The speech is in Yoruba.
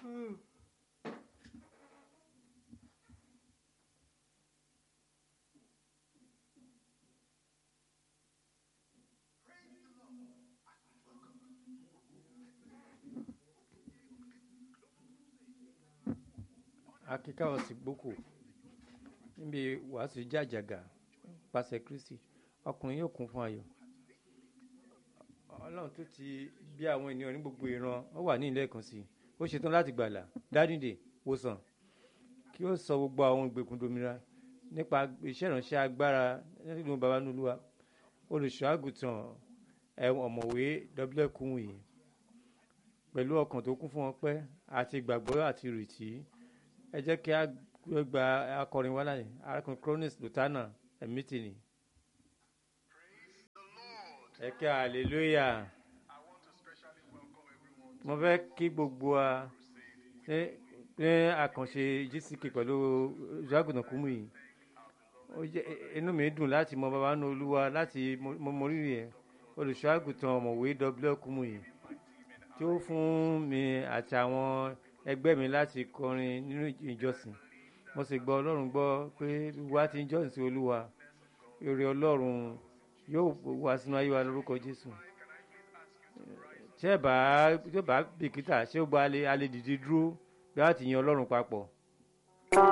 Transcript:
akíká ọ̀sìn gbókò níbi wàásù jàjàgà pàṣẹ kristi ọkùnrin yóò kún fún ayọ̀ ọlọ́run tó ti bí àwọn ènìyàn ní gbogbo ìran ó wà ní ilé ẹ̀kan sí i ó ṣetán láti gbàlà dádìde wòsàn kí ó sọ gbogbo àwọn ìgbèkùn domira nípa iṣẹ́ ìránṣẹ́ agbára nínú baba nulúwa olùṣọ́ àgùntàn ẹ̀wọ̀n ọ̀mọ̀wé wkùnwì pẹ̀lú ọkàn tó kún fún ọpẹ́ àti ìgbàgbọ́ àti ìrètí ẹ jẹ́ kí a gba akọrin wá láyé arákùnrin cronus lutana ẹ̀mítìnì ẹ kí hallelujah mo fẹ́ kí gbogbo wa ṣe ní àkànṣe gck pẹ̀lú ìṣàgùnà kúmù yìí ó jẹ́ inú mi dùn láti mọ baba nínú olúwa láti mọ mọ rírì ẹ̀ olùṣọ́ àgùntàn ọ̀mọ̀wé w kúmù yìí tí ó fún mi àti àwọn ẹgbẹ́ mi láti kọrin nínú ìjọsìn mo sì gbọ́ ọlọ́run gbọ́ pé wá ti ń jọ́sìn sí olúwa èrè ọlọ́run yóò wá sínú ayé wa lórúkọ jésù tí ẹ bá tí ó bá bìkítà ṣé ó gba alẹ́ alẹ́ dìde dúró bí wọ́n ti yan ọlọ́run papọ̀